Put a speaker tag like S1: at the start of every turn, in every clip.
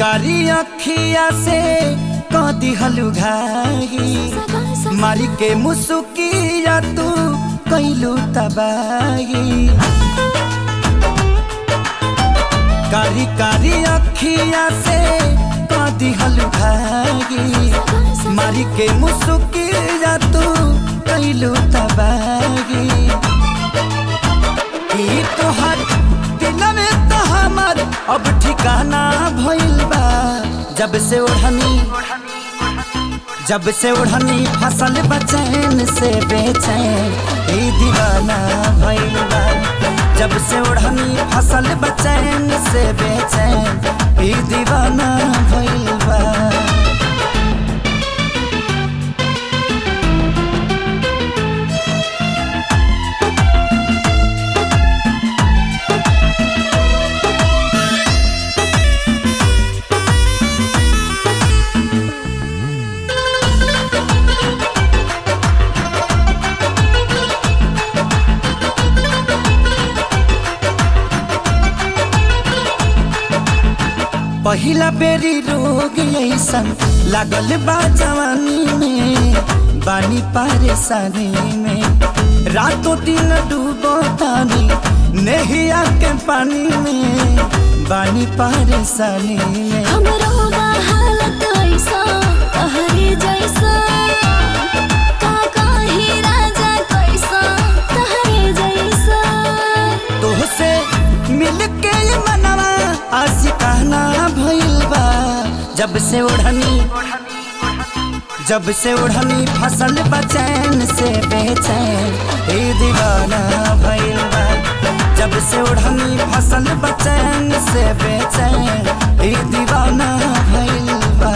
S1: कारी अखिया से क दिहलु घाई मारी के मुसुकिया तू कैलू तबाही कारी कारी अखिया से क दिहलु घाई मारी के मुसुकिया तू कैलू तबाही ई तोहर दिल में तो हमर अब ठिकाना भइल बा जब से ओढ़नी जब से ओढ़नी फसल बचैन से बेचैन ई दीवाना भइल बा जब से ओढ़नी फसल बचैन से बेचैन ई दीवाना भइल बा पहिला बेरी रोग ऐसन लागल बा जवानी में बानी परेशानी में रातों दिन डूबो तानी नहिया के पानी में बानी परेशानी में
S2: हमरो बा हालत ऐसा तहरे जैसा का कही राजा कैसा तहरे जैसा
S1: तोहसे मिल के ये मनवा आशिकाना भइल बा जब से ओढ़नी जब से ओढ़नी फसल बचैन से बेचैन ए दीवाना भइल बा जब से ओढ़नी फसल बचैन से बेचैन ए दीवाना भइल बा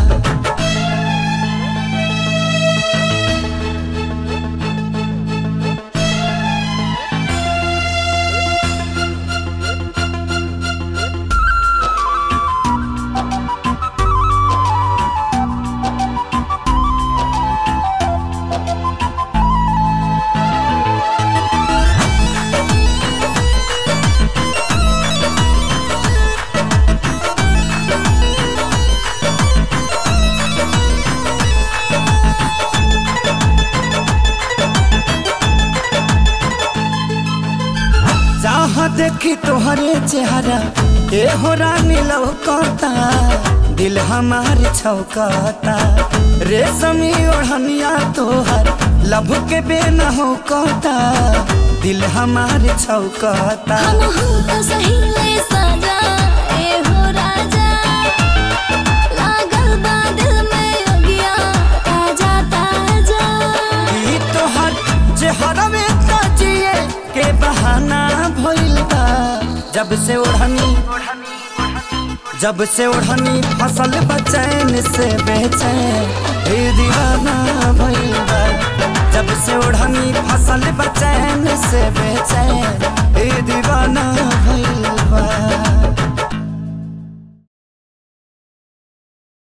S1: जहाँ देखी तोहरे चेहरा ए हो रानी लौकता दिल हमार छौकता रेशमी ओढ़निया तोहर लभ के बेन हो कता दिल हमार छौकता
S2: हम हूँ तो सही ले सजा ए हो राजा लागल बा दिल में अगिया ताजा ताजा
S1: ई तोहर चेहरा में ताजिए के बहाना भइल बा जब से ओढ़नी जब से ओढ़नी फसल बचैन से बेचैन ए दीवाना भइल बा जब से ओढ़नी फसल बचैन